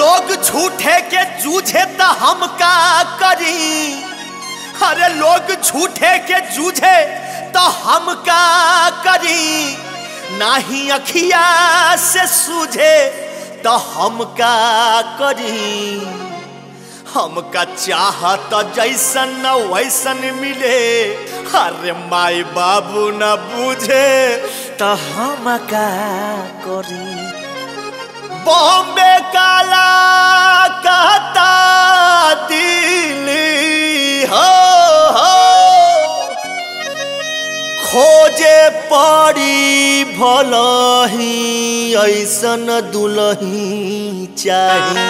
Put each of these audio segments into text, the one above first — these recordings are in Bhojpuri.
लोग झूठे के जूझे त हम का करी अरे लोग झूठे के जूझे तो हम का करी नाही अखिया से सूझे तो हम का करी हमका चाहत जैसन न वैसन मिले अरे माई बाबू न बुझे तो हम का करी बॉम्बे काला कहता दिल्ली हो हो खोजे पड़ी भलही ऐसन दुलही चाही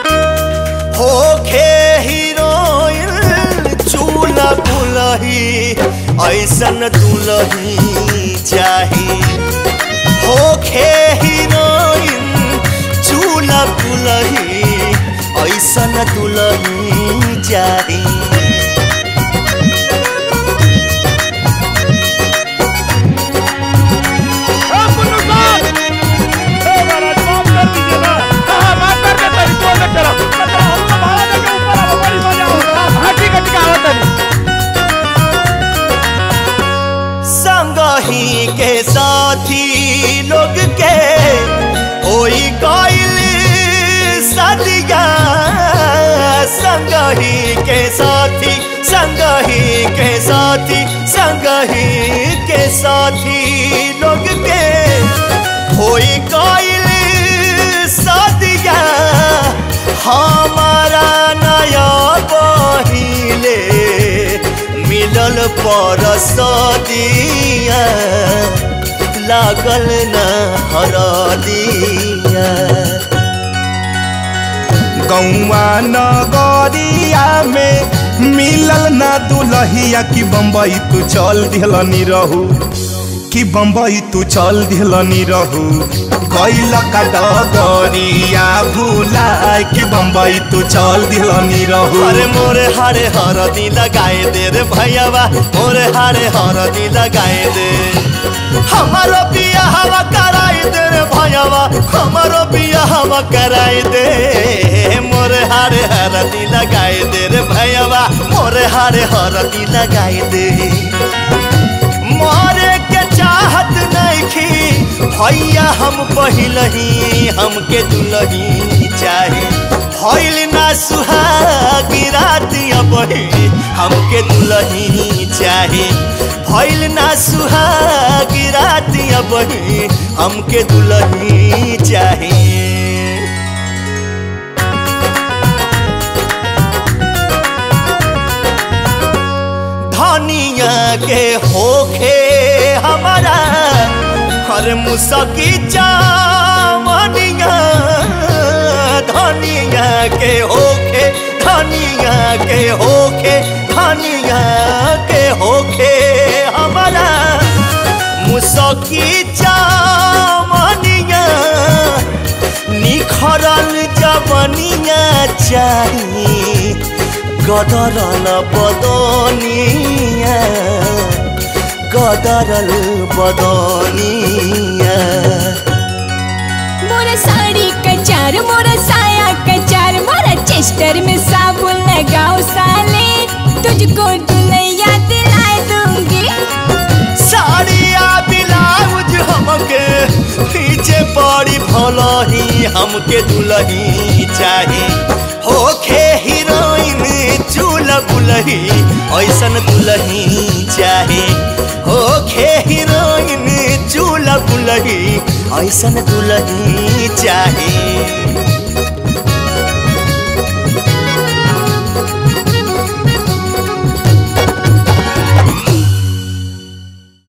होखे हीरोइन चूला बुलही ऐसन दुलही चाही होखे हीरोइन चूला बुलही ऐसन दुलही चाही संगही के साथी लोग के होई गइल सदिया संगही के साथी संगही के साथी संगही के साथी लोग के होई गइल सदिया हमारा नया बहिले मिलल पर सदिया लागल न हरदिया गौवा नगरिया में मिलल ना दुलहिया कि बम्बई तू चल दिहलनी रहू कि बम्बई तू चल दिहलनी रहू गैल का डगरिया भूला कि बम्बई तू चल दिहलनी रहू अरे मोरे हारे हरदी लगाए दे रे भैयावा मोरे हारे हरदी लगाए दे हमारो बियाहवा कराई दे रे भैयावा हमारो बियाहवा कराई दे मोरे हारे हरदी लगाए दे रे भैयावा मोरे हारे हरदी लगाए दे मारे के चाहत नइखी भैया हम पहिलही हमके दुलही चाहे भइल ना सुहागी रातिया बहे हमके दुलही चाहे भइल ना सुहागी रातिया बहे हमके दुलही चाहे धनिया के होखे हमारा हर मुसकी चावनिया धनिया के होखे धनिया के होखे धनिया के होखे हमारा मुसकी चावनिया निखरल जवनिया चाही गदरल बदनिया गदरल बदनिया मोरा साड़ी कचार मोरा साया कचार मोरा चेस्टर में साबुन लगाओ साले तुझको दुनिया दिलाए दूंगी साड़िया ब्लाउज हमके पीछे पड़ी भलही हमके दुलही चाही होखे हीरोइन चूल बुलही ऐसन दुलही चाही होखे हीरोइन चूल बुलही ऐसन दुलही चाही